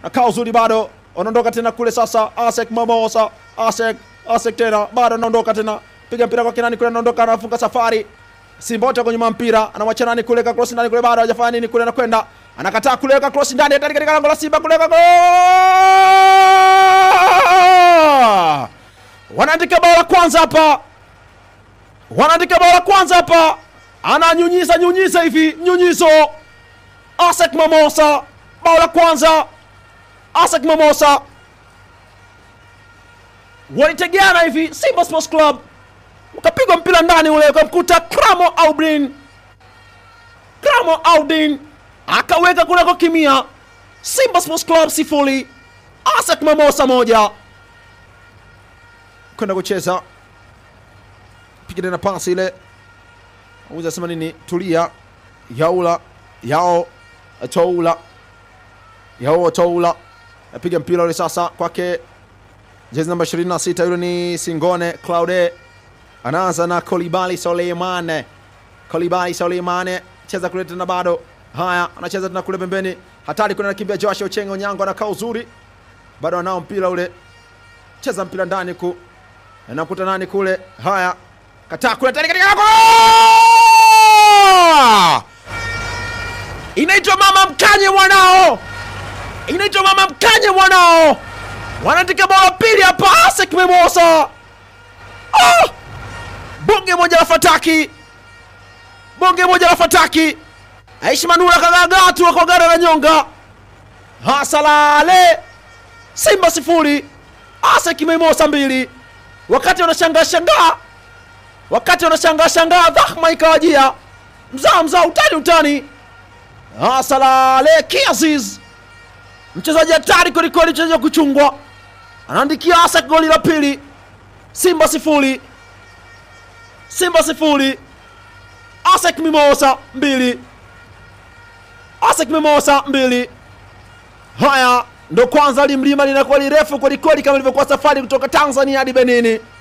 nakaa uzuri bado wanaondoka tena kule sasa asek mamosa asek asek tena bado anaondoka tena piga mpira kwa kinani kule anaondoka anafunga safari simba wote kwenye mpira anamwacha nani kule ka cross ndani kule bado hajafanya nini kule anakwenda anakataa kuweka cross ndani hatari katika lango la simba kuweka gol wanaandika bao la kwanza hapa wanaandika bao la kwanza hapa ananyunyiza nyunyiza hivi nyunyizo asek mamosa bao la kwanza asek mamosa walitegeana hivi simba sports club ukapigwa mpira ndani ule ukamkuta kramo audin kramo audin akaweka kunako kimia simba sports club sifuri asek mamosa moja kwenda kucheza piga tena pasi ile uza sema nini tulia yaula yao toula yao toula apiga mpira ule sasa kwake jezi namba 26 yule ni singone claude anaanza na kolibali soleimane kolibali soleimane cheza kule tena bado haya anacheza tena kule pembeni hatari kuna nakimbia josh ochengo onyango anakaa uzuri bado anao mpira ule cheza mpira ndani ku anakuta nani kule haya kataa kule tani katika goal! inaitwa mama mkanye mwanao inaitwa mama mkanye mwanao wanaandika bao la pili hapa asek memosa oh! bonge moja la fataki bonge moja la fataki aishi manula kagagaa tu kwa gara la nyonga hasalale simba sifuri asek memosa mbili wakati wanashangaa shangaa wakati wanashangaa shangaa dhahma ikawajia mzaa mzaa utani utani asalale kiaziz mchezaji hatari kwelikweli mchezaji wa kuchungwa anaandikia asak goli la pili simba sifuri simba sifuri asek mimosa mbili asek mimosa mbili haya ndo kwanza limlima linakuwa lirefu kwelikweli kama ilivyokuwa safari kutoka tanzania hadi benini